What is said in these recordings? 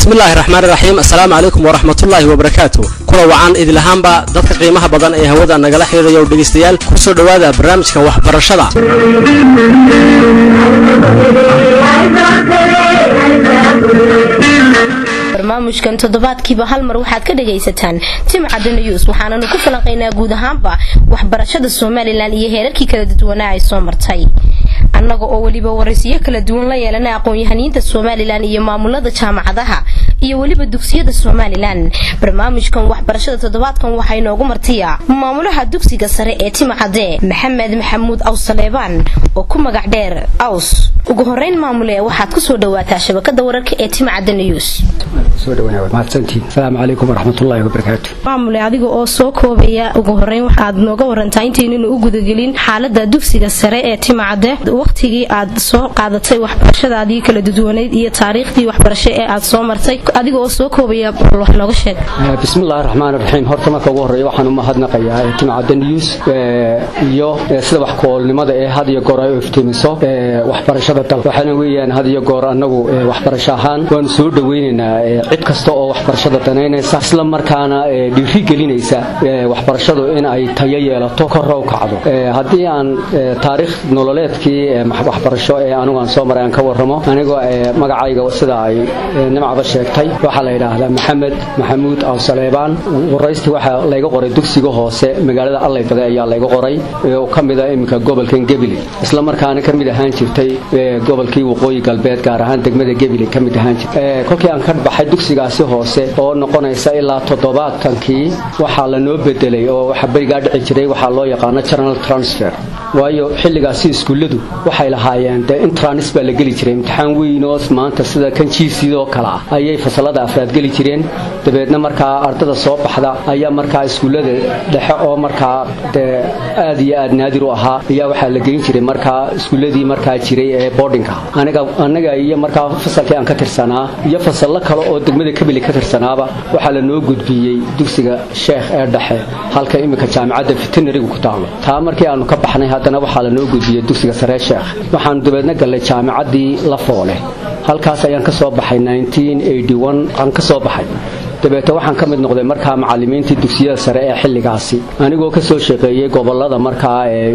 bismillaahi raxmaan raxiim assalaamu calaykum waraxmatullaahi wabarakaatu kula wacan idilahaanba dadka qiimaha badan ee hawada nagala xidhiidhayo dhegaystayaal kusoo dhowaada barnaamijka waxbarashada barnaamijkan toddobaadkiiba hal mar waxaad ka dhagaysataan timcadda news waxaananu ku falanqaynaa guud ahaanba waxbarashada somalilan iyo heerarkii kala dadwanaa ay soo martay annaga oo weliba waraysiyo kala duwan la yeelana aqoon-yahaniinta somalilan iyo maamulada jaamacadaha iyo weliba dugsiyada somalilan barnaamijkan waxbarashada toddobaadkan waxaa inoogu martiya maamulaha dugsiga sare ee timcadde maxamed maxamuud awsaleebaan oo ku magac dheer aws ugu horeyn maamule waxaad kusoo dhawaataa shabakada wararka ee timcadde news asalaamu calaykum waraxmatullaahi wabarakaatu maamule adiga oo soo koobaya ugu horeyn waxaad nooga warantaa intaynanu u gudagelin xaalada dugsiga sare ee timcadde wakhtigii aad soo qaadatay waxbarashadaadii kala dadwaneyd iyo taariikhdii waxbarasho ee aad soo martay adiga oo soo koobaya wax nooga sheeg bismillahi raxmaan raxiim horta marka ugu horreeya waxaan u mahadnaqayaa timcadda news iyo sida wax koolnimada ee had iyo goor ay u iftiimiso waxbarashada dalka waxaana weeyaan had iyo goor annagu waxbarasho ahaan waanu soo dhoweynaynaa cid kasta oo waxbarashada danaynaysa isla markaana dhiiri gelinaysa waxbarashadu in ay tayo yeelato korra u kacdo haddii aan taariikh nololeedkii waxbarasho ee anigu aan soo maray aan ka warramo anigoo magacayga sida ay nimcaba sheegtay waxaa la yidhaahdaa maxamed maxamuud awsaleebaan waraysti waxaa layga qoray dugsiga hoose magaalada allaybade ayaa layga qoray oo ka mid a iminka gobolkan gebile isla markaana ka mid ahaan jirtay gobolkii waqooyi galbeed gaar ahaan degmada gebile ka mid ahaan jirtay kolkii aan ka baxay dugsigaasi hoose oo noqonaysa ilaa toddobaatankii waxaa lanoo bedelay oo waxa berigaa dhici jiray waxaa loo yaqaano general transfer waayo xilligaasi iskuulladu waxay lahaayeen dee intranis baa la geli jiray imtixaan weyn oo maanta sida kan jiisidoo kale ah ayay fasalada afraad geli jireen dabeedna markaa ardada soo baxda ayaa markaa iskuullada dhexe oo markaa dee aad iyo aad naadir u ahaa ayaa waxaa la gelin jiray markaa iskuulladii markaa jiray ee boardinga aniga annaga iyo markaa fasalkii aan ka tirsanaa iyo fasallo kale oo degmada kabili ka tirsanaaba waxaa lanoo gudbiyey dugsiga sheekh ee dhexe halka iminka jaamicadda veterinarigu ku taalo taa markii aanu ka baxnay haddana waxaa lanoo gudbiyey dugsiga saree sheekh waxaanu dabeedna gallay jaamicaddii lafoole halkaas ayaan ka soo baxay aan ka soo baxay dabeete waxaan ka mid noqday markaa macalimiintii dugsiyada sare ee xilligaasi anigoo ka soo shaqeeyey gobolada markaa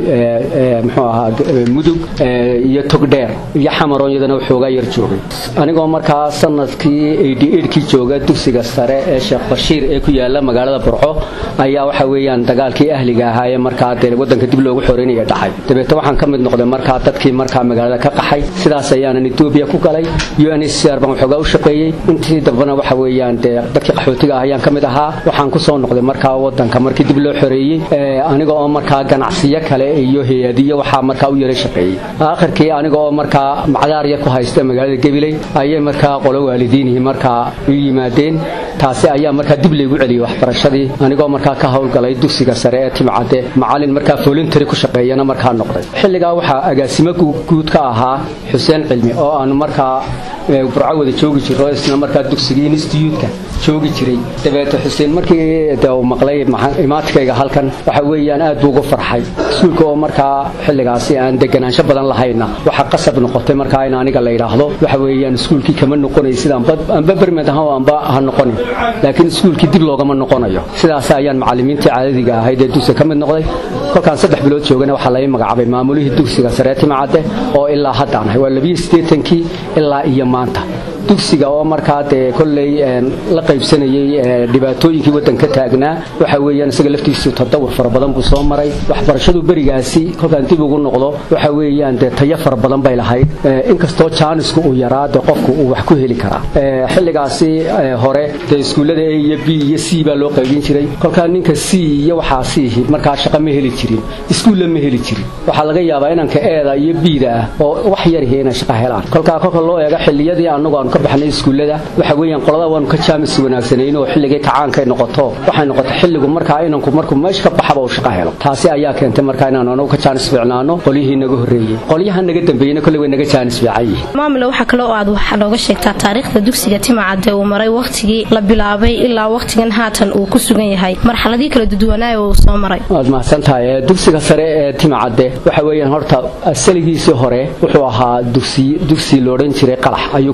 mxuu ahaa mudug iyo togdheer iyo xamaroon iyadana waxoogaa yar joogay anigoo markaa sanadkii kii jooga dugsiga sare ee sheekh bashiir ee ku yaala magaalada burco ayaa waxa weeyaan dagaalkii ahliga ahaa ee markaa dee wadanka dib loogu xoreynaya dhacay dabeete waxaan ka mid noqday markaa dadkii markaa magaalada ka qaxay sidaas ayaanan etoobiya ku galay uncr baan waxoogaa u shaqeeyey intii dambana waxa weeyaan dee dadkii qaxootiga ah ayaan ka mid ahaa waxaan ku soo noqday markaa wadanka markii dib loo xoreeyey aniga oo markaa ganacsiyo kale iyo hay-adiyo waxaa markaa u yara shaqeeyey aakhirkii aniga oo markaa macdaar yar ku haysta magaalada gabiley ayay markaa qolo waalidiinihii markaa u yimaadeen taasi ayaa markaa dib laygu celiyey waxbarashadii anigoo markaa ka howlgalay dugsiga sare ee timcadde macalin markaa voluntary ku shaqeeyana markaa noqday xilligaa waxaa agaasimo guud ka ahaa xuseen cilmi oo aanu markaa burco wada joogi jiro isna markaa dugsigii instituutka joogi jiray dabeete xuseen markii de uu maqlay imaatikayga halkan waxa weeyaan aad buu uga farxay iskuulka oo markaa xilligaasi aan deganaansho badan lahayna waxaa qasab noqotay markaa in aniga la yidhaahdo waxa weeyaan iskuulkii kama noqonay sida amba bermed aha amba ha noqonin laakiin iskuulkii dib loogama noqonayo sidaas ayaan macalimiintii caadadiga ahayd ee dugsiga ka mid noqday kolkaan saddex bilood joogana waxaa laga magacaabay maamulihii dugsiga saree timcadde oo ilaa haddaan ahay waa labiyo siddeetankii ilaa iyo maanta dugsiga oo markaa dee kolley la qaybsanayey dhibaatooyinkii waddanka taagnaa waxa weeyaan isaga laftiisu tadawur fara badan buu soo maray waxbarashadu berigaasi kolkaan dib ugu noqdo waxa weeyaan dee tayo fara badan bay lahayd inkastoo jaanisku uu yaraa dee qofku uu wax ku heli karaa xilligaasi hore dee iskuullada a iyo b iyo c baa loo qaybin jiray kolkaa ninka c iyo waxaa siihi markaa shaqo ma heli jirin iskuulla ma heli jirin waxaa laga yaabaa inanka eeda iyo biida ah oo wax yarhi inay shaqo helaan kolkaa kolka loo eego xilliyadii anagu aanu ka baxnay iskuullada waxa weeyaan qolada waanu ka jaamis wanaagsanayn oo xilligii kacaankay noqoto waxay noqotay xilligu markaa inanku markuu meesha ka baxaba uu shaqo helo taasi ayaa keentay markaa inaanu anagu ka jaanis fiicnaano qolyihii naga horreeyey qolyaha naga dambeeyeyna kolley way naga jaanis fiican yihiin maamule waxaa kale oo aad waxaa nooga sheegtaa taariikhda dugsiga timacadde uu maray wakhtigii la bilaabay ilaa wakhtigan haatan uu ku sugan yahay marxaladii kala duduwanaayo uu soo maray waad mahadsantahay dugsiga sare ee timacadde waxa weeyaan horta asaligiisii hore wuxuu ahaa dugsi dugsi loodhan jiray qalax ayuu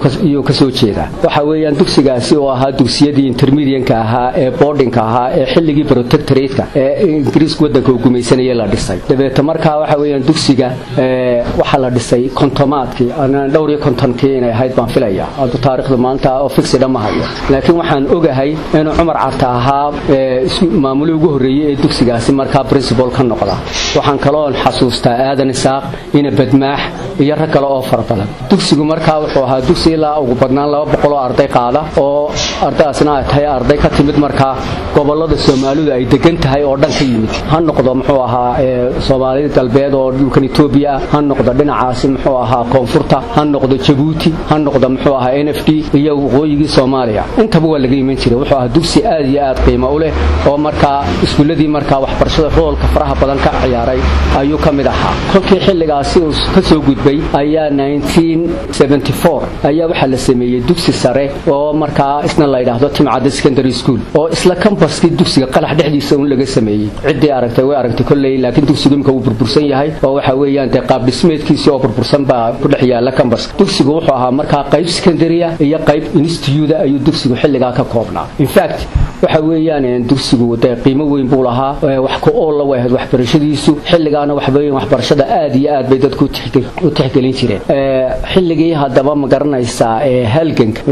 ka soo jeedaa waxa weeyaan dugsigaasi oo ahaa dugsiyadii intermedianka ahaa ee boardingka ahaa ee xilligii protectoratka ee ingiriisku waddanka uu gumaysanayay la dhisay dabeeta markaa waxa weeyaan dugsiga waxaa la dhisay kontomaadkii dhowr iyo kontonkii inay ahayd baan filaya haddu taariikhda maanta oo fixida ma hayo laakiin waxaan ogahay inuu cumar carta ahaa maamulii ugu horreeyey ee dugsigaasi markaa principal ka noqda waxaan kaloon xasuustaa aadan isaaq ina badmaax iyo rag kale oo fara badan dugsigu markaa wuxuu ahaa dugsi ilaa ugu badnaan laba boqol oo arday qaada oo ardaydaasna ay tahay arday ka timid markaa gobolada soomaalidu ay degan tahay oo dhan ka yimid ha noqdo muxuu ahaa soomaalida galbeed oo dhulkan etoobiya ah ha noqdo dhinacaasi muxuu ahaa koonfurta ha noqdo jabuuti ha noqdo muxuu ahaa n f d iyo waqooyigii soomaaliya intaba waa laga iman jiray wuxuu ahaa dugsi aad iyo aad qiimo u leh oo markaa iskuulladii markaa waxbarashada roolka faraha badan ka ciyaaray ayuu ka mid ahaa kolkii xilligaasi uu ka soo gudbay ayaa ayaa waxaa la sameeyey dugsi sare oo markaa isna la yidhaahdo timcadda secondary school oo isla kambaskii dugsiga qalax dhexdiisa un laga sameeyey ciddii aragtay way aragtay kolley laakiin dugsigu imka wuu burbursan yahay oo waxa weeyaan dee qaab dhismeedkiisii oo burbursan baa ku dhex yaala kambaska dugsigu wuxuu ahaa markaa qayb secondarya iyo qayb instituda ayuu dugsigu xilligaa ka koobnaa infact waxa weeyaan dugsigu dee qiimo weyn buu lahaa wax ku oolla way ahayd waxbarashadiisu xilligaana waxaweeyaan waxbarashada aad iyo aad bay dadku u tixgelin jireen xilligii haddaba ma garanaysaa ee halganka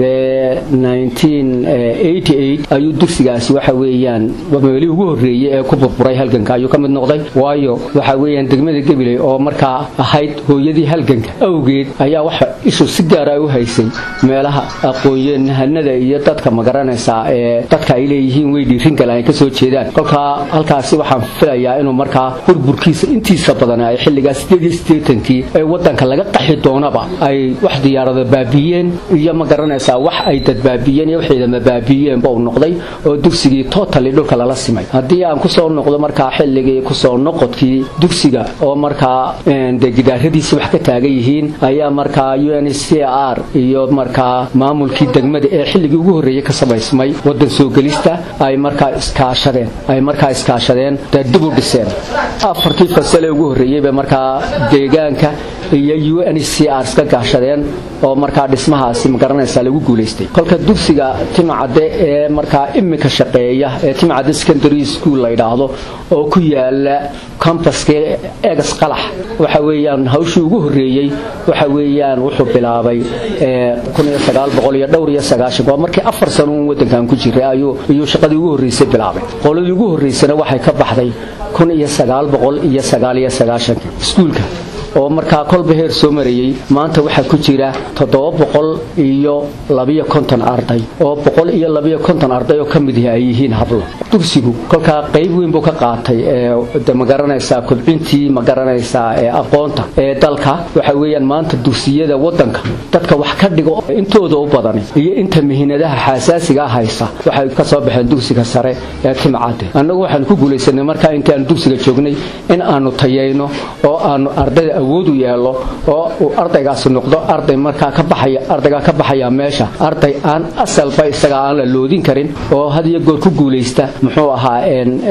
ayuu dugsigaasi waxa weeyaan meelii ugu horreeyey ee ku burburay halganka ayuu ka mid noqday waayo waxa weeyaan degmada gabiley oo markaa ahayd hooyadii halganka awgeed ayaa waxa ishu si gaara u haysay meelaha aqoonyahanada iyo dadka ma garanaysaa ee dadka ay leeyihiin way dhiirin kale ay ka soo jeedaan kolkaa halkaasi waxaan filayaa inuu markaa burburkiisa intiisa badan ay xilligaa kii ee waddanka laga qaxi doonaba ay wax diyaarada baabiiyeen iyo ma garanaysaa wax ay dadbaabiyeen iyo waxaydama baabiiyeenba uu noqday oo dugsigii totally dhulka lala simay haddii aan kusoo noqdo markaa xilligii kusoo noqodkii dugsiga oo markaa dee gidaaradiisi wax ka taagan yihiin ayaa markaa u n c r iyo markaa maamulkii degmada ee xilligii ugu horreeyey ka samaysmay waddan soo gelista ay markaa iskaashadeen ay markaa iskaashadeen dee dib u dhiseen afartii fasale ugu horreeyey bay markaa deegaanka iyo u n c r iska gaashadeen oo markaa dhismahaasi magaranaysaa lagu guulaystay kolka dugsiga timcadde ee markaa iminka shaqeeya ee timcadde secondary school la yidhaahdo oo ku yaala cambaska egas qalax waxa weeyaan hawshii ugu horreeyey waxa weeyaan wuxuu bilaabay dhowr iyo sagaashan waa markii afar sano uun waddankan ku jiray ayuu iyuu shaqadii ugu horreysay bilaabay qoladii ugu horreysana waxay ka baxday kun iyo sagaal boqol iyo sagaal iyo sagaashankii iskuulka oo markaa kolba heer soo marayey maanta waxaa ku jira toddoba boqol iyo labiyo konton arday oo boqol iyo labiyo konton arday oo ka mid yahi ay yihiin hablo dugsigu kolkaa qayb weyn buu ka qaatay ee magaranaysaa kobcintii magaranaysaa ee aqoonta ee dalka waxa weeyaan maanta dugsiyada waddanka dadka wax ka dhigo intooda u badani iyo inta mihinadaha xasaasigaa haysa waxay ka soo baxeen dugsiga sare ee timcadde annagu waxaan ku guulaysanay markaa intaanu dugsiga joognay in aanu tayayno oo aanu ardayda awood u yeelo oo uu ardaygaasi noqdo arday markaa ka baxaya ardaygaa ka baxaya meesha arday aan asalba isaga aan la loodin karin oo had iyo goor ku guulaysta muxuu ahaa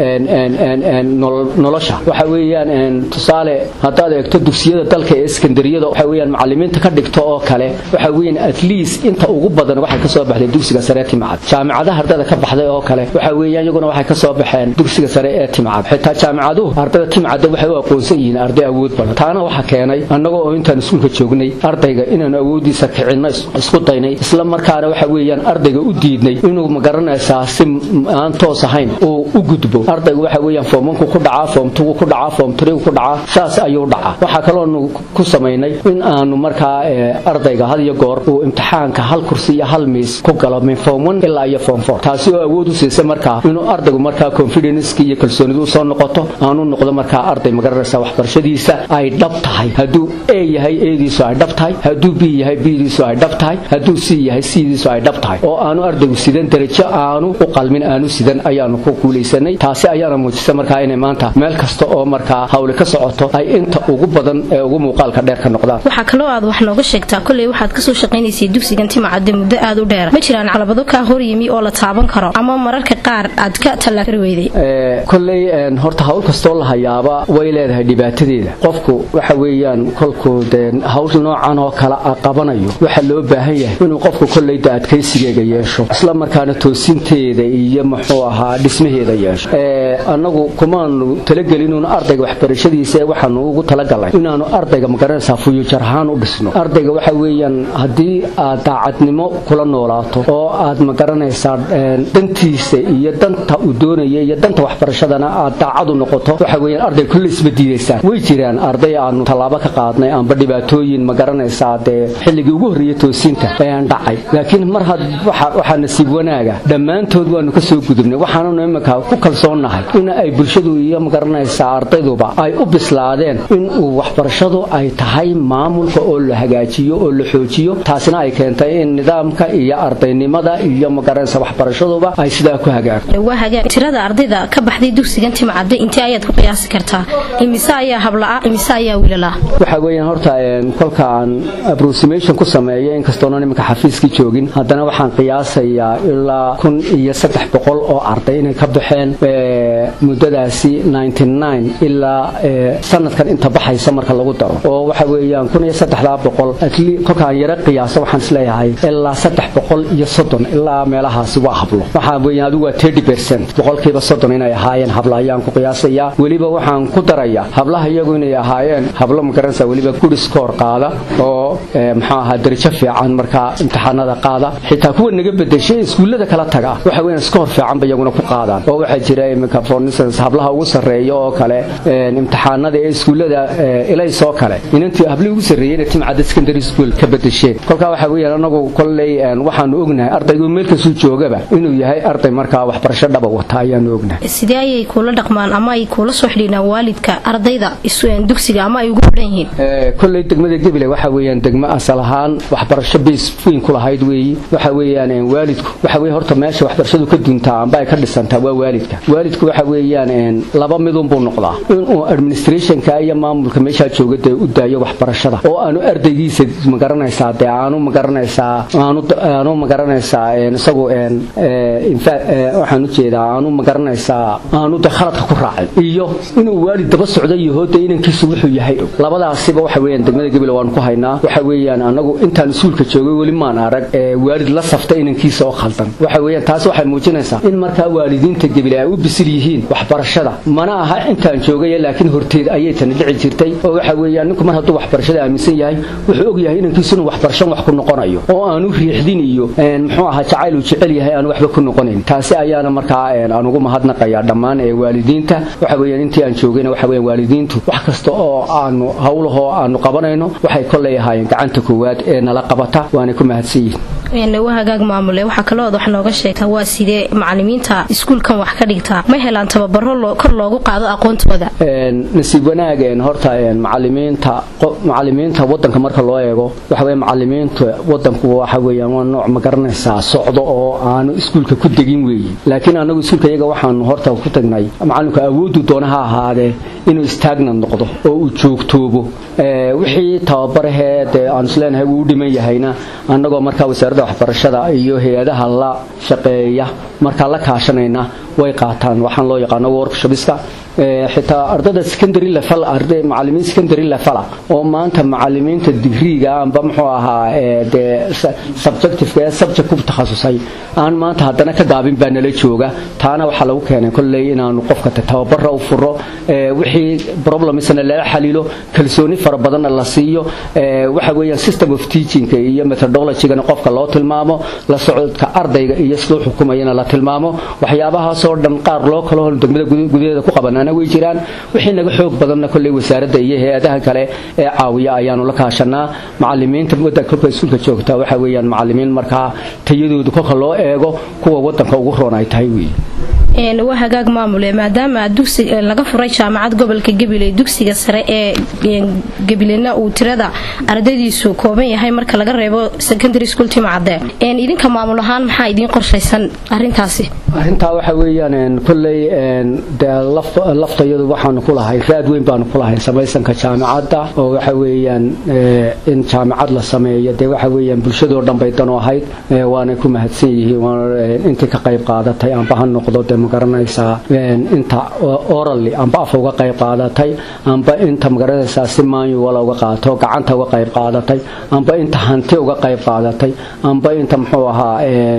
nolosha waxa weeyaan tusaale haddaad eegto dugsiyada dalka ee sekandariyada waxa weeyaan macallimiinta ka dhigto oo kale waxa weeyaan at least inta ugu badan waxay ka soo baxday dugsiga sare ee timcad jaamicadaha ardayda ka baxday oo kale waxa weeyaan iyaguna waxay ka soo baxeen dugsiga sare ee timcad xitaa jaamicaduhu ardayda timcadda waxay u aqoonsan yihiin arday awood badan taana waxa keenay annaga oo intaan iskuulka joognay ardayga inaanu awoodiisa kicinno isku daynay isla markaana waxa weeyaan ardayga u diidnay inuu magaranaysaa si aan toos ahayn uu u gudbo ardayga waxa weeyaan form ku dhacaa form two ku dhacaa form three ku dhacaa saas ayuu dhacaa waxaa kaloonu ku samaynay in aanu markaa ardayga had iyo goor uu imtixaanka hal kursi iyo hal miis ku galo min form one ilaa iyo form four taasi oo awood u siisay markaa inuu ardaygu markaa confidence iyo kalsoonidu u soo noqoto aanu noqdo markaa arday magaranaysaa waxbarashadiisa ay dhab tahay hadduu a yahay eediisu ay dhab tahay hadduu b yahay bdiisu ay dhab tahay hadduu c yahay cdiisu ay dhab tahay oo aanu ardaygu sidan darajo aanu u qalmin aanu sidan ayaanu ku guulaysanay taasi ayaana muujisa markaa inay maanta meel kasta oo markaa hawli ka socoto ay inta ugu badan ee ugu muuqaalka dheer ka noqdaan waxaa kaloo aad wax nooga sheegtaa kolley waxaad kasoo shaqaynaysay dugsigan timacadde muddo aad u dheer ma jiraan calabado kaa hor yimi oo la taaban karo ama mararka qaar aad ka tallaakari weyday kolley horta hawl kastoo la hayaaba way leedahay dhibaatadeeda qofku waxa weeyaan kolkuu dee hawsha noocan oo kale a qabanayo waxaa loo baahan yahay inuu qofku kollayda adkaysigeega yeesho isla markaana toosinteeda iyo muxuu ahaa dhismaheeda yeesho annagu kumaanu talagelin ardayga waxbarashadiisa waxaanu ugu talagalay inaanu ardayga magaranaysaa fuyujar ahaan u dhisno ardayga waxa weeyaan haddii aad daacadnimo kula noolaato oo aad magaranaysaa dantiisa iyo danta uu doonaya iyo danta waxbarashadana aad daacadu noqoto waxa weeyaan ardayga kulle isma diidaysaan way jiraan arday aanu tallaabo ka qaadnay amba dhibaatooyin magaranaysaa dee xilligii ugu horreeyey toosinta ayaan dhacay laakiin mar had waxaa nasiib wanaaga dhammaantood waanu ka soo gudubnay waxaanunu iminka ku kalsoonnahay in ay bulshadu iyo magaranaysaa ardayduba ay u bislaadeen in uu waxbarashadu ay tahay maamulka oo la hagaajiyo oo la xoojiyo taasina ay keentay in nidaamka iyo ardaynimada iyo magaranaysa waxbarashaduba ay sidaa ku hagaagto tirada ardayda ka baxday dugsigan timcadde intee ayaad ku qiyaasi kartaa imise ayaa habla'a imise ayaa wiilala waxa weeyaan horta kolka aan approximation ku sameeyo inkastoonan iminka xafiiskii joogin haddana waxaan qiyaasayaa ilaa kun iyo saddex boqol oo arday inay ka baxeen muddadaasi ilaa sanadkan inta baxaysa marka lagu daro oo waxa weeyaan kun iyo saddexdaa boqol kolkaan yaro qiyaaso waxaan isleeyahay ilaa saddex boqol iyo soddon ilaa meelahaasi waa hablo waxaa weeyaan adigu waa thirty percent boqolkiiba soddon inay ahaayeen hablo ayaan ku qiyaasayaa weliba waxaan ku darayaa hablaha iyagu inay ahaayeen hablo magaranaysa weliba good score qaada oo muxuu ahaa darajo fiican markaa imtixaanada qaada xitaa kuwa naga bedeshay iskuullada kala taga waxa weeyaan score fiican ba iyaguna ku qaadaan oo waxaa jira iminka for instance hablaha ugu sarreeya oo kale imtixaanada ee iskuullada ilays oo kale inantii hablihii ugu sarreeyeyna timcadda secondary school ka bedesheen kolkaa waxa weeyaan anagu kolley waxaanu ognahay ardaygu meel kastuu joogaba inuu yahay arday markaa waxbarasho dhaba wata ayaanu ognahay sidee ayay kuula dhaqmaan ama ay kuula soo xidhiidhaan waalidka ardayda dugsiga ama ay ugu xidhan yihiin kolley degmada gebile waxa weeyaan degmo asal ahaan waxbarasho bays weyn ku lahayd weeyi waxa weeyaan waalidku waxa weeye horta meesha waxbarashadu ka duntaa amba ay ka dhisantaa waa waalidka waalidku waxa weeyaan laba midun buu noqdaa inuu administrationka iyo maamulka meeshaa jooga dee u daayo waxbarashada oo aanu ardaygiisa magaranaysaa dee aanu magaranaysaa aanu aanu magaranaysaa isagu waxaan u jeedaa aanu magaranaysaa aanu de khaladka ku raacin iyo inuu waalid daba socdo yaho dee inankiisu wuxuu yahay labadaasiba waxa weeyaan degmada gebile waanu ku haynaa waxa weeyaan anagu intaan iskuulka joogay weli maan arag waalid la safta inankiisa oo khaldan waxa weeyaan taas waxay muujinaysaa in markaa waalidiinta gebile ay u bisil yihiin waxbarashada mana aha intaan joogay laakiin horteed ayay tani dhici jirtay oo waxa weeyaan ninku mar hadduu waxbarashada aaminsan yahay wuxuu og yahay inankiisu inuu waxbarashan wax ku noqonayo oo aanu riixdin iyo muxuu ahaa jacayl uu jecel yahay aanu waxba ku noqonayn taasi ayaana markaa aan ugu mahadnaqayaa dhammaan ee waalidiinta waxa weeyaan intii aan joogayna waxa weeyaan waalidiintu wax kasta oo aanu howlahoo aanu qabanayno waxay kolley ahaayeen gacanta koowaad ee nala qabata waanay ku mahadsan yihiin waa hagaag maamule waxaa kaloo wax nooga sheegtaa waa sidee macalimiinta iskuulkan wax ka dhigtaa ma helaan tababaro kor loogu qaado aqoontooda nasiib wanaageen horta macalimiinta macalimiinta wadanka marka loo eego waxa weeye macalimiinta wadanku waxa weeyaan waa nooc ma garanaysaa socdo oo aanu iskuulka ku degin weeye laakiin anagu iskuulka iyaga waxaanu horta ku tagnay macalinku awooddu doona ha ahaadee inuu stagnant noqdo oo uu joogtoobo wixii tababarahee dee aan isleenahay wuu u dhiman yahayna annagoo markaa wasaaradda waxbarashada iyo hay-adaha la shaqeeya markaa la kaashanayna way qaataan waxaan loo yaqaano workshopiska xitaa ardada secondary level arday macallimiin secondary level oo maanta macallimiinta digriga amba muxuu ahaa dee subjective ee subject ku takhasusay aan maanta haddana ka gaabin baa nala jooga taana waxaa lagu keenay kolley inaanu qofka tababara u furo wixii problemsna lala xalilo kalsooni fara badanna la siiyo waxa weeyaan system of teaching iyo methodologygana qofka loo tilmaamo la socodka ardayga iyo siduu xukumayana la tilmaamo waxyaabahaasoo dhan qaar loo kalo degmada gudaheeda ku qabanana way jiraan wixii naga xoog badanna kolley wasaaradda iyo hay-adaha kale ee caawiya ayaanu la kaashanaa macalimiinta wadanka kolka iskuulka joogta waxa weeyaan macalimiin markaa tayadoodu kolka loo eego kuwa wadanka ugu roon ay tahay weeye waa hagaag maamule maadaama dugsi laga furay jaamacad gobolka gabiley dugsiga sare ee gabilena uu tirada ardaydiisu kooban yahay marka laga reebo secondary school timacade idinka maamul ahaan maxaa idiin qorshaysan arintaasi arintaa waxa weeyaan kolley laftayadu waxaanu ku lahay raad weyn baanu ku lahay samaysanka jaamacadda oo waxa weeyaan in jaamacad la sameeyo dee waxa weeyaan bulshadoo dhan bay danu ahayd waanay ku mahadsan yihiin intii ka qayb qaadatay amba ha noqdo de magaranaysaa inta orally amba afa uga qayb qaadatay amba inta magaranaysaa si maanyuwala uga qaato gacanta uga qayb qaadatay amba inta hanti uga qayb qaadatay amba inta muxuu ahaa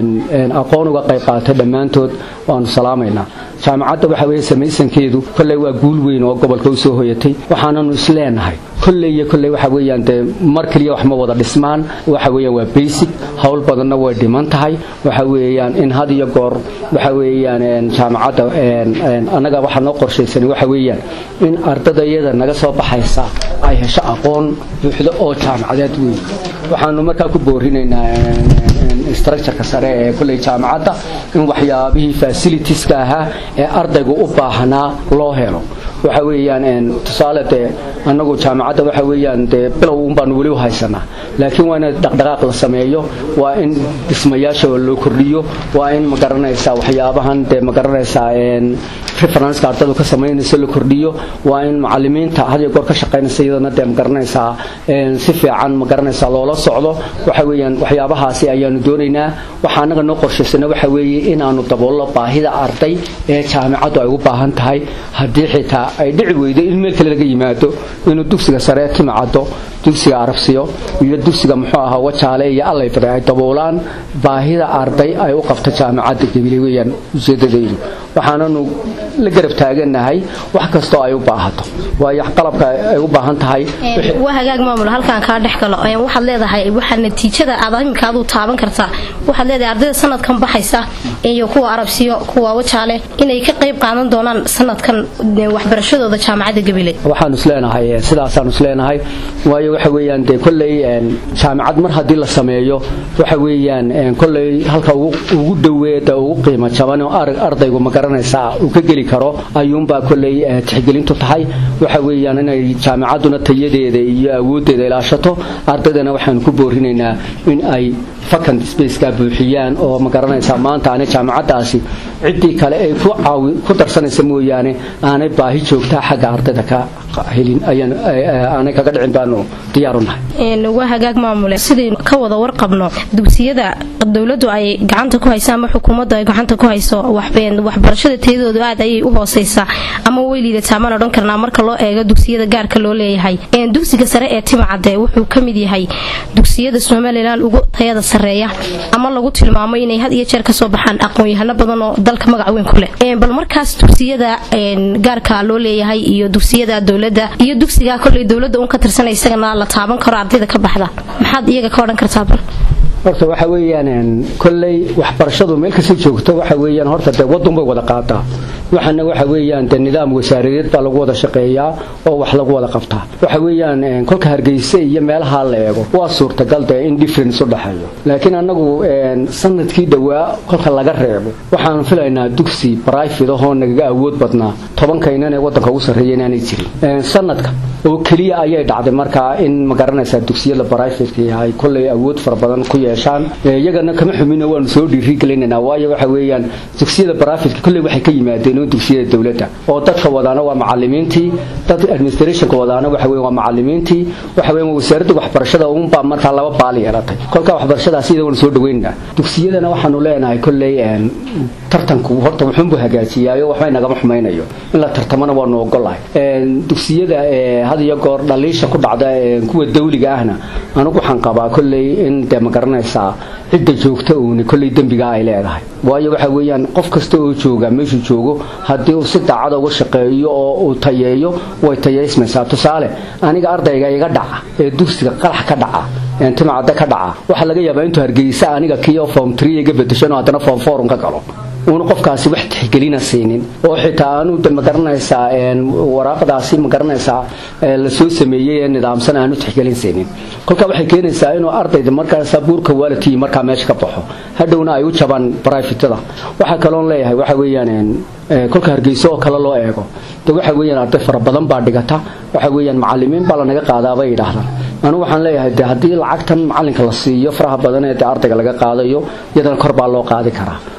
aqoon uga qayb qaadatay dhammaantood waanu salaamaynaa jaamacadda waxa weeye samaysankeedu kolley waa guul weyn oo gobolka u soo hoyatay waxaananu isleenahay kolley iyo kolley waxa weeyaan dee mar keliya wax ma wada dhismaan waxa weeyaan waa basic howl badanna way dhiman tahay waxa weeyaan in had iyo goor waxa weeyaan jaamacadda annaga waxaa noo qorshaysanay waxa weeyaan in ardada iyada naga soo baxaysa ay hesho aqoon buuxdo oo jaamacadeed weyn waxaanu markaa ku boorinaynaa structureka sare ee kolley jaamacadda in waxyaabihii facilitieska ahaa ee ardaygu u baahnaa loo helo waxa weeyaan tusaale dee annagu jaamacadda waxa weeyaan dee bilow un baanu weli u haysanaa laakiin waa in dhaqdhaqaaq la sameeyo waa in dhismayaasha loo kordhiyo waa in magaranaysaa waxyaabahan dee magaranaysaa referenceka ardadu ka samaynaysa la kordhiyo waa in macalimiinta had iyo goor ka shaqaynaysa iyadana dee magaranaysaa si fiican magaranaysaa loola socdo waxa weeyaan waxyaabahaasi ayaanu doonaynaa waxaa annaga noo qorshaysana waxa weeye inaanu daboollo baahida arday ee jaamacaddu ay u baahan tahay haddii xitaa ay dhici weydo in meel kale laga yimaado inuu dugsiga sare timacaddo dugsiga arabsiyo iyo dugsiga muxuu ahaa wajaale iyo allayfare ay daboolaan baahida arday ay u qabto jaamacadda gebile weeyaan ujeedadaydu waxaananu la garab taaganahay wax kastoo ay u baahato waayo qalabka ay u baahan tahay waa hagaag maamul halkaan kaa dhex galo waxaad leedahay waxaa natiijada aad iminka aduu taaban kartaa waxaad leedahay ardayda sanadkan baxaysa iyo kuwa arabsiyo kuwa wajaale inay ka qayb qaadan doonaan sanadkan waxbarashadooda jaamacadda gebile waxaanu isleenahay sidaasaanu isleenahay waayo waxa weeyaan dee kolley jaamacad mar haddii la sameeyo waxa weeyaan kolley halka ugu dhoweeda ugu qiimo jaban oo ardaygu ma garanaysaa uu ka geli karo ayuunbaa kolley tixgelintu tahay waxa weeyaan inay jaamacadduna tayadeeda iyo awooddeeda ilaashato ardaydana waxaanu ku boorinaynaa in ay vacant spaceka buuxiyaan oo ma garanaysaa maanta aanay jaamacaddaasi ciddii kale ay ku caawi ku darsanaysa mooyaane aanay baahi joogtaa xagga ardayda ka helin ayaan aanay kaga dhicin baanu diyaaru nahay waa hagaag maamule sidaynu ka wada warqabno dugsiyada dowladdu ay gacanta ku hayso ama xukuumaddu ay gacanta ku hayso waxbarashada tayadoodu aad ayay u hooseysaa ama way liidataa maan odhan karnaa marka loo eego dugsiyada gaarka loo leeyahay dugsiga sare ee timacadde wuxuu ka mid yahay dugsiyada somalilan ugu tayada sareeya ama lagu tilmaamo inay had iyo jeer kasoo baxaan aqoon-yahano badan oo dalka magac weyn ku leh bal markaas dugsiyada gaarka loo leeyahay iyo dugsiyada dowladda iyo dugsiga koley dowladda un ka tirsanay isagana la taaban karo ardayda ka baxda maxaad iyaga ka odhan kartaa bal horta waxa weeyaan kolley waxbarashadu meel kasta joogto waxa weeyaan horta dee waddan bay wada qaataa waxana waxa weeyaan dee nidaam wasaaradeed baa lagu wada shaqeeyaa oo wax lagu wada qabtaa waxa weeyaan kolka hargeysa iyo meelaha la eego waa suurtagal dee in difference u dhexeeyo laakiin annagu sanadkii dhowaa kolka laga reebo waxaanu filaynaa dugsi private ahoo nagaga awood badnaa tobankaynan ee waddanka ugu sarreeya inaanay jirin sanadka oo keliya ayay dhacday markaa in magaranaysaa dugsiyada brivateka ay kolley awood fara badan ku yeeshaan iyagana kama xumina waanu soo dhiirigelinaynaa waayo waxa weeyaan dugsiyada brivateka kolley waxay ka yimaadeen dugsiyada dowladda oo dadka wadaana waa macalimiintii dad administrationka wadaana waxa weeye waa macalimiintii waxa weeye wasaaradda waxbarashada uunbaa markaa laba baal yeelatay kolka waxbarashadaas iyada waanu soo dhaweynaynaa dugsiyadana waxaanu leenahay kolley tartanku horta wuxuunbuu hagaajiyaayo waxbay nagama xumaynayo in la tartamana waanu ogolahay dugsiyada had iyo goor dhaliisha ku dhacda kuwa dawliga ahna anugu waxaan qabaa kolley in dee ma garanaysaa cidda joogta uuni kolley dembiga ay leedahay waayo waxa weeyaan qof kasta oo jooga meeshuu joogo haddii uu si daacada uga shaqeeyo oo uu tayeeyo way tayaysmaysaa tusaale aniga ardayga iga dhaca ee dugsiga qalax ka dhaca timacadda ka dhaca waxaa laga yaabaa intuu hargeysa aniga kiyo form tree iga bedeshan oo haddana form forum ka galo uuna qofkaasi wax tixgelina siinin oo xitaa aanu de magaranaysaa waraaqdaasi magaranaysaa la soo sameeyey ee nidaamsan aanu tixgelin siinin kolka waxay keenaysaa inuu ardayda markaasa buurka waalidkii markaa meesha ka baxo hadhowna ay u jabaan brifatada waxaa kaloon leeyahay waxa weeyaan kolka hargeyso oo kale loo eego de waxa weeyaan arday fara badan baa dhigata waxa weeyaan macalimiin baa lanaga qaadaa bay yidhaahdaan anugu waxaan leeyahay de haddii lacagtan macalinka la siiyo faraha badan ee de ardayga laga qaadayo iyadana kor baa loo qaadi karaa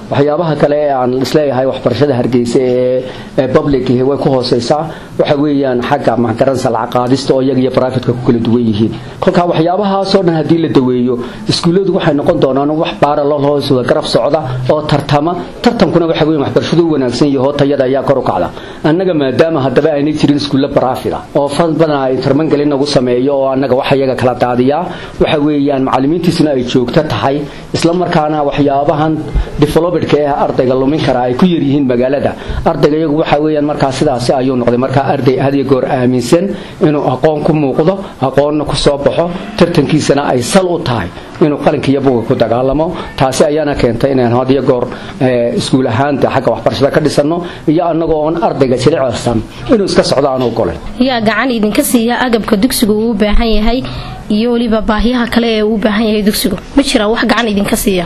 waxyaabaha kale ee aan isleeyahay waxbarashada hargeysa ee public way ku hooseysaa waxa weeyaan xagga maxgaransa lacag qaadista oo iyaga iyo baraafitka ku kala duwan yihiin kolkaa waxyaabahaasoo dhan haddii la daweeyo iskuulladu waxay noqon doonaan wax baaralol hoos wada garab socda oo tartama tartankuna waxa weeyaan waxbarashadu u wanaagsan yaho tayada ayaa kor u kacda annaga maadaama haddaba aynay jirin iskuulla baraafida oo fad badan ay tarmangelin nagu sameeyo oo annaga wax iyaga kala daadiyaa waxa weeyaan macallimiintiisuna ay joogto tahay isla markaana waxyaabahan developedka ee ardayga lumin kara ay ku yar yihiin magaalada ardayga iyagu waxa weeyaan markaa sidaasi ayuu noqday markaa arday had iyo goor aaminsan inuu aqoon ku muuqdo aqoonna ku soo baxo tartankiisana ay sal u tahay inuu qalinka iyo buga ku dagaalamo taasi ayaana keentay inaan had iyo goor iskuul ahaanta xagga waxbarashada ka dhisanno iyo annagoo oon ardayga jilicsan inuu iska socdo aan ogolay yaa gacan idinka siiya agabka dugsigu uu u baahan yahay iyo weliba baahiyaha kale ee uu u baahan yahay dugsigu ma jiraa wax gacan idinka siiya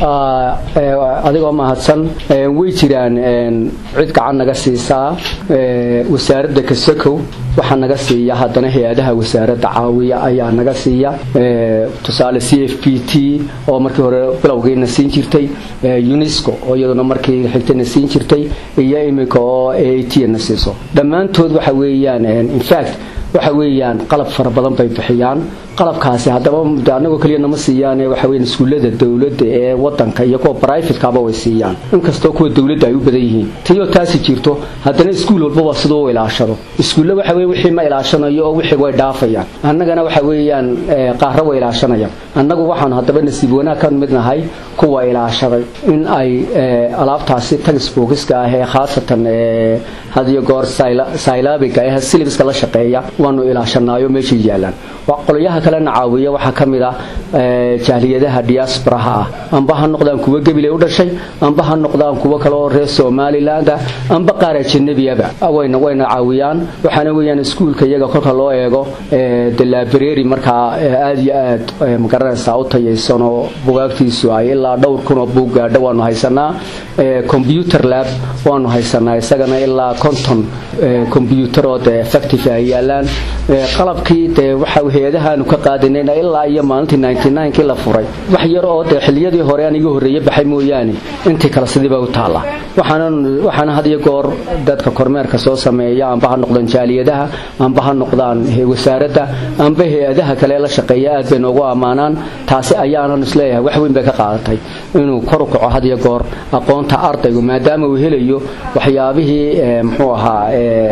adigoo mahadsan way jiraan cid gacan naga siisaa wasaaradda kasakow waxaa naga siiya haddana hay-adaha wasaaradda caawiya ayaa naga siiya tusaale c f p t oo markii hore bilowgiina siin jirtay unesco oo iyaduna markii xigtayna siin jirtay iyo iminka oo a t na siiso dhammaantood waxa weeyaan infact waxa weeyaan qalab fara badan bay bixiyaan qalabkaasi haddaba anagoo keliya nama siiyaan waxa weeyaan iskuullada dowladda ee wadanka iyo kuwa brivatekaba way siiyaan inkastoo kuwa dowladda ay u badan yihiin tiyoo taasi jirto haddana iskuul walbaba siduu u ilaashado iskuulle waxa weeye wixii ma ilaashanayo oo wixii way dhaafayaan annagana waxa weeyaan qaarra way ilaashanayaan annagu waxaan haddaba nasiib wanaag ka mid nahay kuwa ilaashaday in ay alaabtaasi tagisbookiska ah ee khaasatan hadiyo goor saylabiga ee silibiska la shaqeeya waanu ilaashanaayo meeshay yaalaan qolyaha kalena caawiya waxaa ka mid ah jahliyadaha diasporaha ah amba ha noqdaan kuwo gabilay u dhashay amba ha noqdaan kuwo kale oo reer somaliland ah amba qaar ajanabiaba wayna wayna caawiyaan waxaana weeyaan iskuulka iyaga kolka loo eego de library markaa aada iyo aad magaranaysaa u tayaysan oo bugaagtiisu ay ilaa dhowr kunoo buug gaadho waanu haysanaa computer lab waanu haysanaa isagana ilaa konton combyuter oo dee effective ay yaalaan qalabkii dee waxa hay-adahaanu ka qaadanayna ilaa iyo maalintii kii la furay wax yar oo dee xiliyadii hore aan iga horreeye baxay mooyaane intii kale sidiiba u taalla waxaana had iyo goor dadka kormeerka soo sameeya amba ha noqdaan jaaliyadaha amba ha noqdaan wasaaradda amba hay-adaha kale la shaqeeya aad bay noogu ammaanaan taasi ayaanan isleeyahay wax weyn bay ka qaadatay inuu kor u kaco had iyo goor aqoonta ardaygu maadaama uu helayo waxyaabihii muxuu ahaa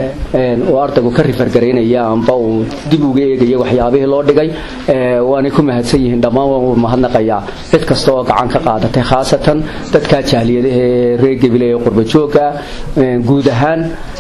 uu ardaygu ka rifargaraynaya amba uu dib uga eegaya waxyaabihii loo dhigay waanay ku mahadsan yihiin dhammaan waan mahadnaqayaa cid kasta oo gacan ka qaadatay khaasatan dadkaa jaaliyadahe reer gebile ee qurbajooga guud ahaan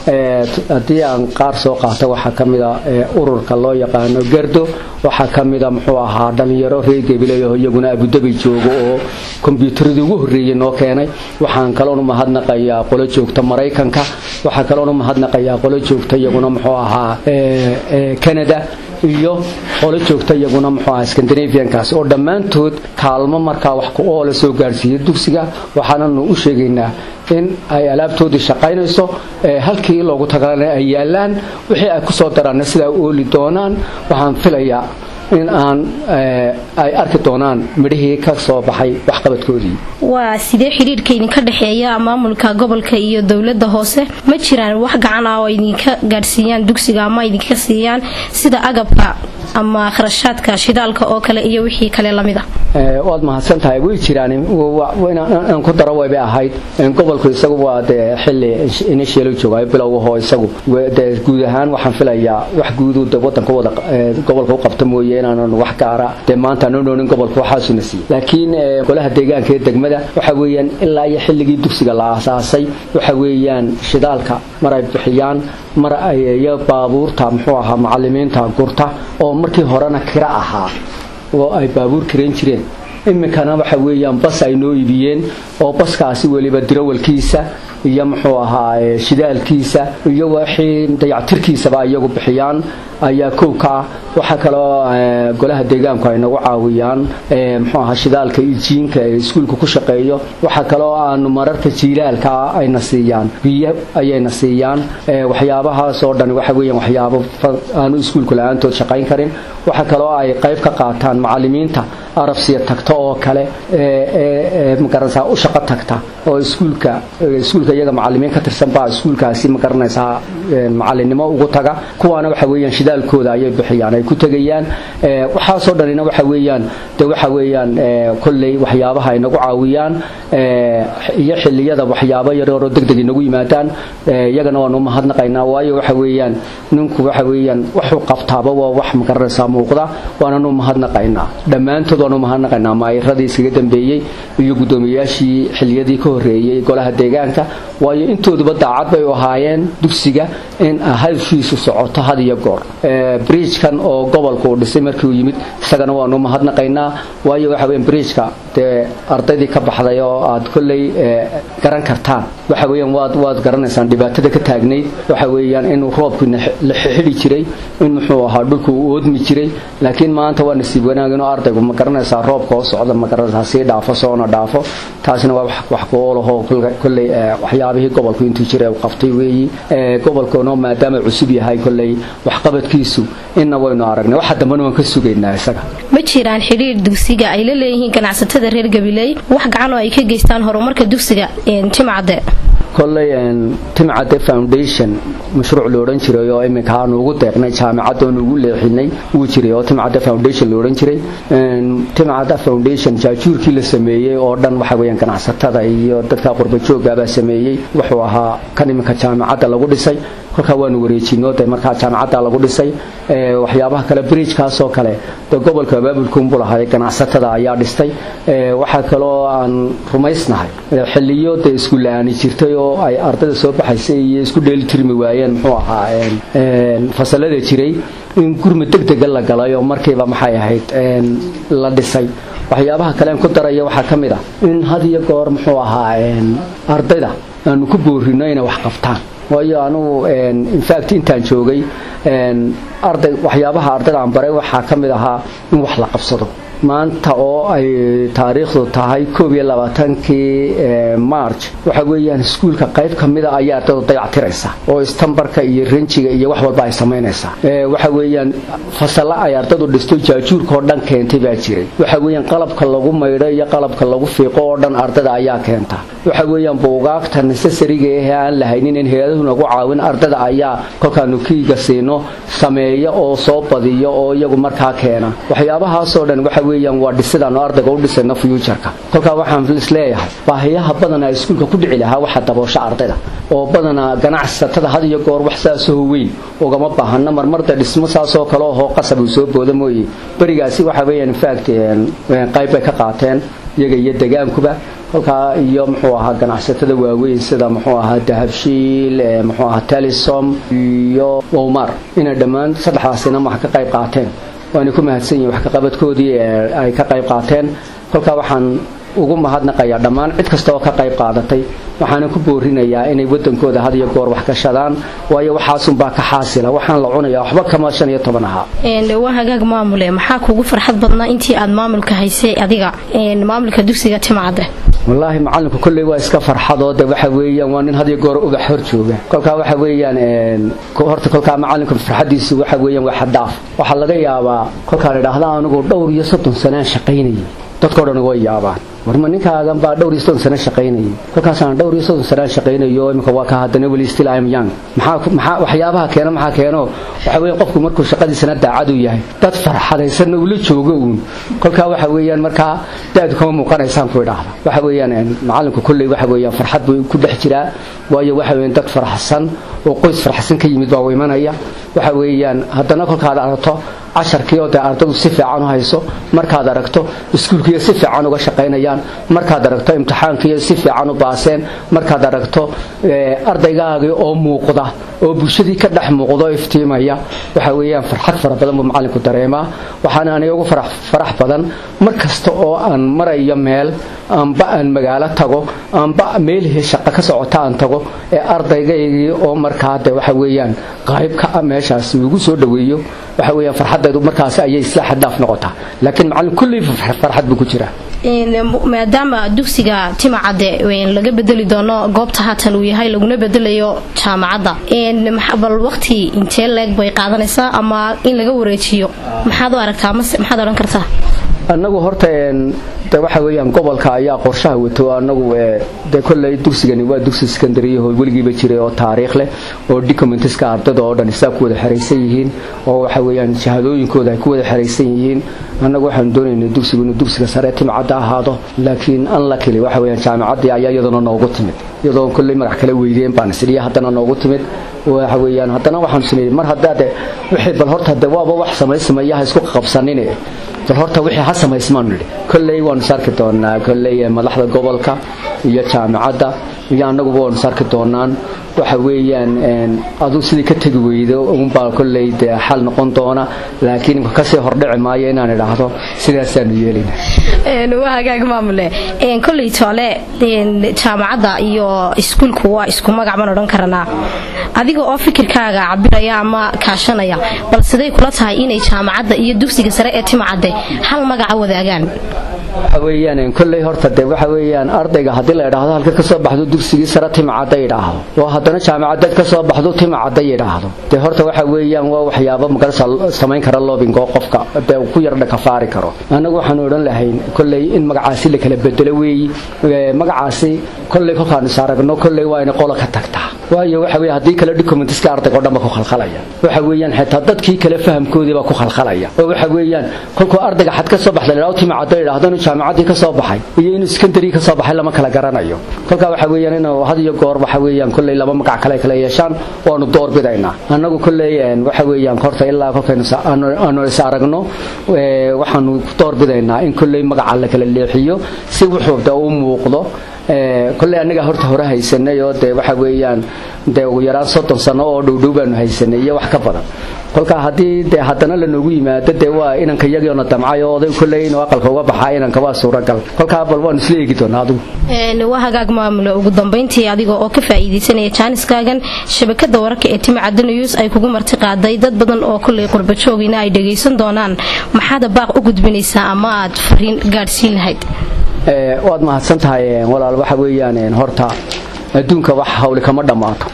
haddii aan qaar soo qaata waxaa ka mida ururka loo yaqaano gardo waxaa ka mida muxuu ahaa dhalinyaro reer gebileyaho iyaguna abudabi joogo oo kombyuutaradii ugu horreeyey noo keenay waxaan kaloonu mahadnaqayaa qolo joogta maraykanka waxaa kaloonu mahadnaqayaa qolo joogta iyaguna muxuu ahaa canada iyo qolo joogta iyaguna muxuu ahaa scandinaviankaasi oo dhammaantood kaalmo markaa wax ku oola soo gaadhsiiya dugsiga waxaananu u sheegaynaa in ay alaabtoodii shaqaynayso halkii loogu tagalana ay yaalaan wixii ay ku soo daraanna sidaa ooli doonaan waxaan filayaa in aan ay arki doonaan midhihii ka soo baxay waxqabadkoodii waa sidee xidhiirka idinka dhexeeya maamulka gobolka iyo dowladda hoose ma jiraan wax gacan ah oo idinka gaadhsiiyaan dugsiga ama idinka siiyaan sida agabka ama kharashaadka shidaalka oo kale iyo wixii kale lamid a waad mahadsan tahay way jiraan aan ku daro wayba ahayd gobolku isagu waa dee xili initial joogayo bilowgahoo isagu dee guud ahaan waxaan filayaa wax guudu de wadanka wada gobolka u qabta mooye inaanan wax gaara dee maanta aanu dhoonin gobolka waxaasuna siiyey laakiin golaha deegaanka ee degmada waxa weeyaan ilaa iyo xilligii dugsiga la aasaasay waxa weeyaan shidaalka mar ay bixiyaan mar ay iyo baabuurta muxuu ahaa macalimiinta gurta oo markii horena kira ahaa oo ay baabuur kirayn jireen iminkana waxa weeyaan bas ay noo iibiyeen oo baskaasi weliba dirawalkiisa iyo muxuu ahaa shidaalkiisa iyo wixii dayactirkiisaba iyagu bixiyaan ayaa kow ka ah waxaa kaloo golaha deegaanku ay nagu caawiyaan muxuu ahaa shidaalka ijiinka ee iskuulka ku shaqeeyo waxaa kaloo aanu mararka jiilaalka ayna siiyaan biyo ayayna siiyaan waxyaabahaas oo dhan waxa weeyaan waxyaabo aanu iskuulku la-aantood shaqayn karin waxaa kaloo ay qayb ka qaataan macallimiinta arabsiya tagta oo kale ee magaranaysaa u shaqo tagta oo iskuulka iskuulka iyaga macallimiin ka tirsan baa iskuulkaasi magaranaysaa macallinnimo ugu taga kuwaana waxa weeyaan shidaalkooda ayay bixiyaan ay ku tegayaan waxaasoo dhanina waxa weeyaan de waxa weeyaan kolley waxyaabaha ay nagu caawiyaan iyo xilliyada waxyaabo yaryaroo degdeg inagu yimaadaan iyagana waanu mahadnaqaynaa waayo waxa weeyaan ninku waxa weeyaan wuxuu qabtaaba waa wax magaranaysaa muuqda waananu mahadnaqaynaa dhammaantood waanu mahadnaqaynaa maayiradii iskaga dambeeyey iyo guddoomiyayaashii xilliyadii ka horreeyey golaha deegaanka waayo intooduba daacad bay u ahaayeen dugsiga in hawshiisu socoto had iyo goor briijkan oo gobolka uu dhisay markii uu yimid isagana waanu mahadnaqaynaa waayo waxa weyan briijka dee ardaydii ka baxday oo aad kolley garan kartaan waxa weeyaan waad waad garanaysaan dhibaatada ka taagnayd waxa weeyaan inuu roobku la xidhi jiray in muxuu ahaa dhulku uu oodmi jiray laakiin maanta waa nasiib wanaag inuu ardaygu ma garanaysaa roobka oo socda ma garanaysaa sii dhaafo soona dhaafo taasina waa wax ku-oolahoo kolley waxyaabihii gobolku intuu jiray uu qabtay weeyi gobolkuna maadaama cusub yahay kolley waxqabadkiisu inna waynu aragnay waxa dambena waan ka sugaynaa isaga ma jiraan xidhiir dugsiga ay la leeyihiin ganacsatada reer gabiley wax gacan oo ay ka geystaan horumarka dugsiga timcadde kolley timcadde foundation mashruuc la odhan jiray oo iminka aanu ugu deeqnay jaamicadda oonu ugu leexinay wuu jiray oo timcadde foundation la odhan jiray timcadda foundation jaajuurkii la sameeyey oo dhan waxa weeyaan ganacsatada iyo dadka qurbajoogabaa sameeyey wuxuu ahaa kan iminka jaamicadda lagu dhisay kolkaa waanu wareejino de markaa jaamicadda lagu dhisay waxyaabaha kale bridjkaasoo kale de gobolka abaabulkuunbu lahay ganacsatada ayaa dhistay waxaa kaloo aan rumaysnahay xiliyo dee iskulla-aani jirtay oo ay ardayda soo baxaysay iyo isku dheeli tirmi waayeen muxuu ahaa fasalada jiray in gurmud deg dega la galay oo markiiba maxay ahayd la dhisay waxyaabaha kalean ku daraya waxaa ka mid ah in had iyo goor muxuu ahaa ardayda aanu ku boorino inay wax qabtaan waayo anugu infact intaan joogay arday waxyaabaha ardayda aan baray waxaa ka mid ahaa in wax la qabsado maanta oo ay taariikhdu tahay koob iyo labaatankii march waxa weeyaan iskuulka qayb ka mida ayaa ardaydu dayactiraysa oo istambarka iyo renjiga iyo wax walba ay samaynaysaa waxa weeyaan fasalla ay ardaydu dhisto jaajuurka oo dhan keentay baa jiray waxa weeyaan qalabka lagu maydho iyo qalabka lagu fiiqo oo dhan ardayda ayaa keenta waxa weeyaan buugaagta necessariga ahee aan lahaynin in hay-aduhu nagu caawin ardayda ayaa kolkaanu kiiga siino sameeya oo soo badiyo oo iyagu markaa keena waxyaabahaasoo dhan waxa weeyaan waa dhisidaanu ardayga u dhisayno fuujarka kolkaa waxaan isleeyahay baahiyaha badanaa iskuulka ku dhici lahaa waxa daboosha ardayda oo badanaa ganacsatada had iyo goor wax saasoo weyn ugama baahana marmarda dhismo saasoo kale ohoo qasab uu soo booda mooye berigaasi waxa weeyaan infact qayb bay ka qaateen iyaga iyo degaankuba kolkaa iyo muxuu ahaa ganacsatada waaweyn sida muxuu ahaa dahabshiil muxuu ahaa telisom iyo owmar inay dhammaan saddexdaasina wax ka qayb qaateen waana ku mahadsan yihin wax kaqabadkoodii ay ka qayb qaateen kolkaa waxaan ugu mahadnaqayaa dhammaan cid kasta oo ka qayb qaadatay waxaana ku boorinayaa inay wadankooda had iyo goor wax gashadaan waayo waxaasunbaa ka xaasila waxaan la cunayaa waxba kama shan iyo toban ahaa waa hagaag maamule maxaa kugu farxad badnaa intii aad maamulka haysay adiga maamulka dugsiga timcadde wallaahi macalinku kolley waa iska farxadoo de waxa weeyaan waa nin had iyo goor ubax hor jooga kolkaa waxa weeyaan horta kolkaa macalinku farxadiisu waxa weeyaan waa xadaaf waxaa laga yaabaa kolkaan idhaahda anigu dhowr iyo soddon sanaan shaqaynayay dadkao dhan way yaabaan warma ninkaagan baa dhowr iyo soddon sano shaqaynayay kolkaasaan dhowr iyo soddon sanaan shaqaynayo iminka waa ka haddana weli still I'm young maxaa maxaa waxyaabaha keena maxaa keeno waxa weeyaan qofku markuu shaqadiisana daacad u yahay dad farxadaysanna ula joogo uun kolkaa waxa weeyaan markaa daadu kama muuqanaysaan ku idhaahda waxa weeyaan macalinku kolley waxa weeyaan farxad buu ku dhex jiraa waayo waxa weeyaan dad faraxsan oo qoys faraxsan ka yimid baa u imanaya waxa weeyaan haddana kolkaad aragto casharkii oo dee ardadu si fiican u hayso markaad aragto iskuulkiiyo si fiican uga shaqaynayaan markaad aragto imtixaankiiyo si fiican u baaseen markaad aragto ardaygaagii oo muuqda oo bulshadii ka dhex muuqda oo iftiimaya waxa weeyaan farxad fara badan buu macallinku dareemaa waxaana aniga ugu farax badan mar kasta oo aan marayo meel amba aan magaalo tago amba meelihii shaqo ka socota aan tago ee ardaygaygii oo markaa de waxa weeyaan qayb ka ah meeshaasi ugu soo dhoweeyo waxa weeyaan farxaddeedu markaasi ayay isla xaddaaf noqotaa laakiin macallin kullii farxad buu ku jiraa maadaama dugsiga timacadde laga bedeli doono goobta haatan uu yahay laguna bedelayo jaamacadda bal waqti intee leeg bay qaadanaysaa ama in laga wareejiyo maxaad u aragtaa maxaad odhan kartaa annagu horta de waxa weeyaan gobolka ayaa qorshaha wato annagu de kolley dugsigani waa dugsi secondaryho weligiiba jiray oo taariikh leh oo documentiska ardada oo dhan isaa ku wada xeraysan yihiin oo waxa weeyaan shahadooyinkooda ay ku wada xeraysan yihiin annagu waxaanu doonaynay dugsigu inuu dugsiga sare timcadda ahaado laakiin unluckily waxa weeyaan jaamacaddii ayaa iyaduna noogu timid iyadoo kolley magac kala weydeen baan isdhiya haddana noogu timid waxa weeyaan haddana waxaanu sameeyey mar haddaa de wixii bal horta de waaba wax samaysmaya ha isku qabsanine bal horta wixii ha samaysmaanu nidhi kolley waanu sarki doonaa kolley madaxda gobolka iyo jaamacadda iyo annaguba waanu sarki doonaan waxa weeyaan aduu sidii ka tegi weydo unbaa kolley dee xal noqon doona laakiin kasii hordhici maayo inaan idhaahdo sidaasaanu yeelina waa hagaag maamule kolley toole jaamacadda iyo iskuulku waa isku magac baan odhan karanaa adiga oo fikirkaaga cabiraya ama kaashanaya bal siday kula tahay inay jaamacadda iyo dugsiga sare ee timacadde hal magaca wadaagaan waxa weeyaan kolley horta de waxa weeyaan ardayga haddii la idhaahdo halka ka soo baxdo dugsigii sare timacadda yidhaahdo oo haddana jaamacadeed ka soo baxdo timacadda yidhaahdo dee horta waxa weeyaan waa waxyaabo magarasa samayn kara loobing oo qofka dee ku yardha kafaari karo annagu waxaanu odhan lahayn kolley in magacaasi la kala bedelo weeyi magacaasi kolley kolkaanu is aragno kolley waa inay qola ka tagtaa waayo waxa weeye haddii kale documentiska ardayga oo dhan ba ku khalkhalaya waxa weeyaan xitaa dadkii kale fahamkoodii baa ku khalkhalaya oo waxa weeyaan kolkuu ardayga xad ka soo baxda la idhahdo timacadda yidhaahdo inuu jaamacaddii ka soo baxay iyo inuu secondary ka soo baxay lama kala garanayo kolkaa waxa weeyaan inuu had iyo goor waxa weeyaan kolley laba magac kale kala yeeshaan waanu door bidaynaa annagu kolley waxa weeyaan horta ilaa kolkaynu aanu is aragno waxaanu door bidaynaa in kolley magaca la kala leexiyo si wuxuu de u muuqdo kolley annaga horta hore haysanay oo dee waxa weeyaan dee ugu yaraan soddon sano oo dhowdhow baanu haysanay iyo wax ka badan kolkaa haddii dee haddana lanoogu yimaado dee waa inanka yagiona damcay oo oday kolley inuu aqalka uga baxaa inanka waa suuragal kolkaa bal waanu isla eegi doonaa adigu waa hagaag maamule ugu dambayntii adiga oo ka faa'iidaysanaya jaaniskaagan shabakada wararka ee timacadda news ay kugu marti qaaday dad badan oo kolley qurbajoogina ay dhagaysan doonaan maxaada baaq u gudbinaysaa ama aad fariin gaadhsiin lahayd waad mahadsan tahay walaal waxa weeyaan horta adduunka wax hawli kama dhammaato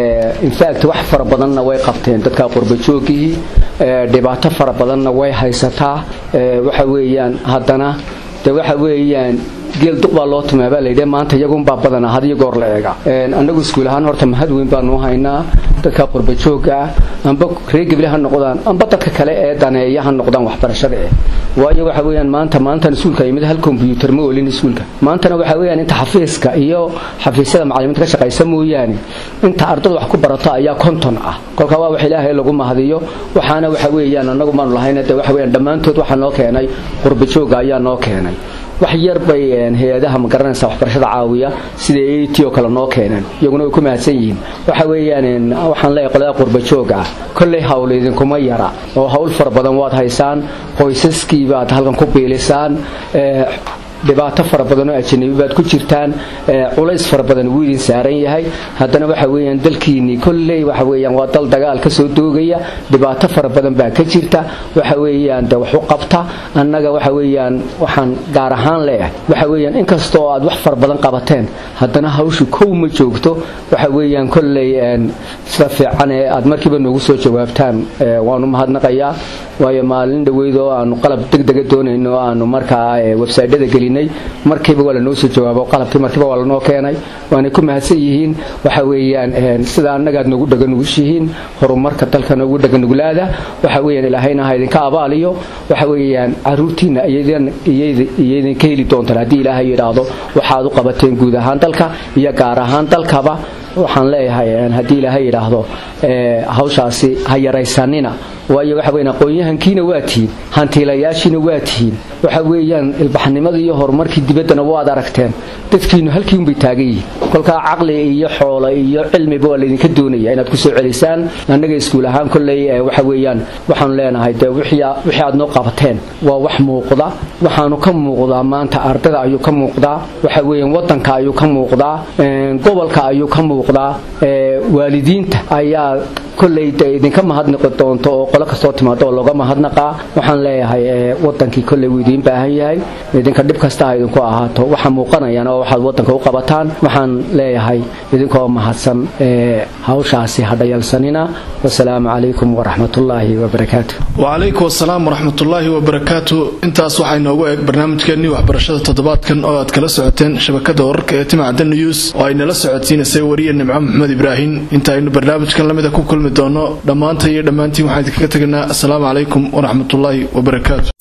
infact wax fara badanna way qabteen dadka qurbajoogihii dhibaato fara badanna way haysataa waxa weeyaan haddana de waxa weeyaan geel duq baa loo tumaa baa layidhi maanta iyagunbaa badana had iyo goor la eega annagu iskuul ahaan horta mahad weyn baanu haynaa dadka qurbajooga ah amba reer gebile ha noqdaan amba dadka kale ee daneeya ha noqdaan waxbarashada eh waayo waxa weeyaan maanta maantan iskuulka yimid hal kombyuutar ma olin iskuulka maantana waxa weeyaan inta xafiiska iyo xafiisyada macallimiinta ka shaqaysa mooyaane inta ardada wax ku barato ayaa konton ah kolka waa wax ilaahay lagu mahadiyo waxaana waxa weeyaan annagu maanu lahayna de waxa weeyaan dhammaantood waxaa noo keenay qurbajooga ayaa noo keenay wax yar bay hay-adaha ma garanaysa waxbarashada caawiya sida a t oo kale noo keeneen iyaguna way ku mahadsan yihiin waxa weeyaan waxaan leeyahay qolada qurbajooga ah kolley hawl idinkuma yara oo hawl fara badan waad haysaan qoysaskii baad halkan ku biilisaan dhibaato fara badan oo ajanabi baad ku jirtaan culays fara badan wuu idin saaran yahay haddana waxa weeyaan dalkiinnii kolley waxa weeyaan waa dal dagaal ka soo doogaya dhibaato fara badan baa ka jirta waxa weeyaan de wax u qabta annaga waxa weeyaan waxaan gaar ahaan leeyahay waxa weeyaan inkasta oo aad wax fara badan qabateen haddana hawshu kow ma joogto waxa weeyaan kolley sida fiican ee aad markiiba noogu soo jawaabtaan waanu mahadnaqayaa waayo maalin dhoweyd oo aanu qalab degdega doonayno oo aanu markaa websaydyada gelinay markiiba waa lanoo soo jawaabo qalabkii markiiba waa lanoo keenay waanay ku mahadsan yihiin waxa weeyaan sida annagaad noogu dhaganugushihiin horumarka dalka noogu dhaganuglaada waxa weeyaan ilaahayna ha idinka abaaliyo waxa weeyaan caruurtiina iyoidinka heli doontaan haddii ilaahay yidhaahdo waxaad u qabateen guud ahaan dalka iyo gaar ahaan dalkaba waxaan leeyahay haddii ilaahay yidhaahdo hawshaasi ha yaraysanina waayo waxa weyan aqoon-yahankiina waa tihiin hantiilayaashiina waa tihiin waxa weeyaan ilbaxnimadii iyo horumarkii dibaddana waad aragteen dadkiinu halkii unbay taagan yihiin kolkaa caqli iyo xoolo iyo cilmiba waa laydinka doonaya inaad ku soo celisaan annaga iskuul ahaan kolley waxa weeyaan waxaanu leenahay dee wixii aad noo qabateen waa wax muuqda waxaanu ka muuqdaa maanta ardada ayuu ka muuqdaa waxa weeyaan wadanka ayuu ka muuqdaa gobolka ayuu ka muuqdaa waalidiinta ayaa kolley de idinka mahadnaqi doonto oo qolo kastoo timaado oo looga mahadnaqaa waxaan leeyahay wadankii kolley wuu idiin baahan yahay idinka dhib kasta ha idinku ahaato waxa muuqanayaan oo waxaad wadanka u qabataan waxaan leeyahay idinkoo mahadsan hawshaasi hadhayalsanina wasalaamu calaykum waraxmatullaahi wabarakaatu wacalaykum wasalaam waraxmatullaahi wabarakaatu intaas waxaa inoogu eeg barnaamijkeennii waxbarashada toddobaadkan oo aad kala socoteen shabakada wararka ee timacda news oo ay nala socodsiinaysay wariya nimco maxamed ibraahim inta aynu barnaamijkan lamida ku kulmi doono dhammaanta iyo dhammaantiin waxaan idinkaga tegaynaa asalaamu calaykum waraxmatullaahi wabarakaatu